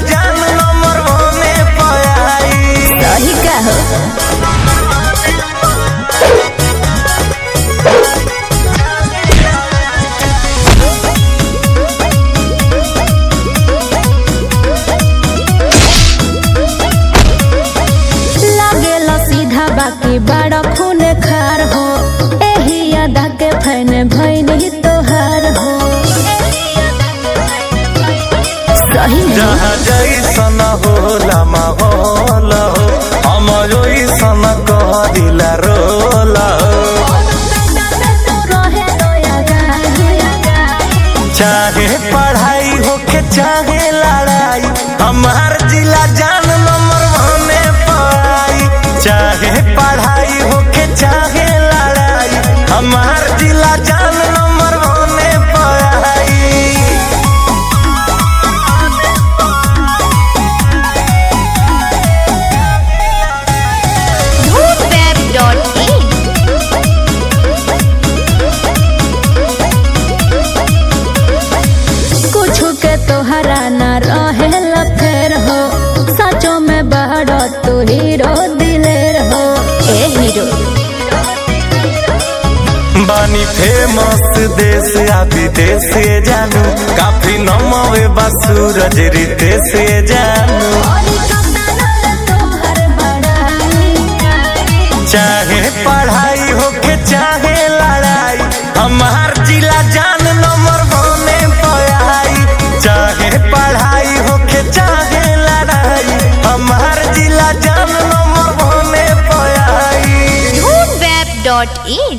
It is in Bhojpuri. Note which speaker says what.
Speaker 1: जान नंबर होने पाई
Speaker 2: सही का हो लागेला सीधा बाकी बड़ा खून खार हो एही अदा के फैन भैनी तोहार हो सही में
Speaker 1: जहाँ जैसन होला माहौल हो हम ओइसन कहदिला रोल हो
Speaker 2: रहे दया गाही।
Speaker 1: चाहे पढ़ाई होके चाहे लड़ाई हमार जिला जान नंबर होने पाई चाहे पढ़ाई होके चाहे लड़ाई हमार जिला जान नंबर होने पाई
Speaker 2: Web.in कुछ के तोहरा न रहे फेर हो सचो में बहरो तू हीरो दिलेर हो ए हीरो
Speaker 1: बानी फेमस देश आ विदेश से जानू काफी नमवे बा सूरज रीते से जानू चाहे पढ़ाई होके चाहे लड़ाई हमार जिला जान नंबर होने पाई चाहे पढ़ाई होके चाहे लड़ाई हमार जिला जान नंबर होने पाई
Speaker 2: Web.in